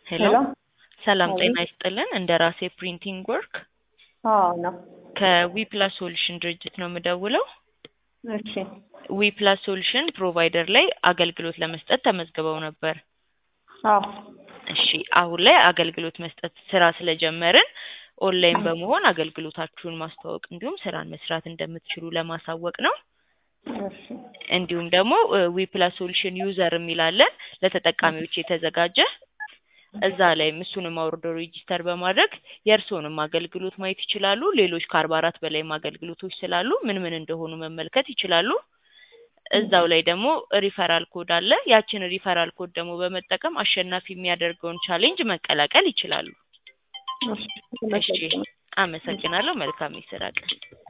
ሄሎ ሄሎ ሰላም አቤት። ጤና ይስጥልን። እንደ ራሴ ፕሪንቲንግ ወርክ አዎ ነው። ከዊፕላስ ሶሉሽን ድርጅት ነው የምደውለው። እሺ ዊፕላስ ሶሉሽን ፕሮቫይደር ላይ አገልግሎት ለመስጠት ተመዝግበው ነበር። አዎ እሺ አሁን ላይ አገልግሎት መስጠት ስራ ስለጀመርን ኦንላይን አዎ። በመሆን አገልግሎታችሁን ማስተዋወቅ እንዲሁም ስራን መስራት እንደምትችሉ ለማሳወቅ ነው። እሺ እንዲሁም ደግሞ ዊፕላስ ሶሉሽን ዩዘር የሚላለን ለተጠቃሚዎች የተዘጋጀ እዛ ላይም እሱንም አውርደው ሬጂስተር በማድረግ የእርስዎንም አገልግሎት ማየት ይችላሉ። ሌሎች ከአርባ አራት በላይም አገልግሎቶች ስላሉ ምን ምን እንደሆኑ መመልከት ይችላሉ። እዛው ላይ ደግሞ ሪፈራል ኮድ አለ። ያችን ሪፈራል ኮድ ደግሞ በመጠቀም አሸናፊ የሚያደርገውን ቻሌንጅ መቀላቀል ይችላሉ። እሺ እሺ አመሰግናለሁ። መልካም የስራ ቀን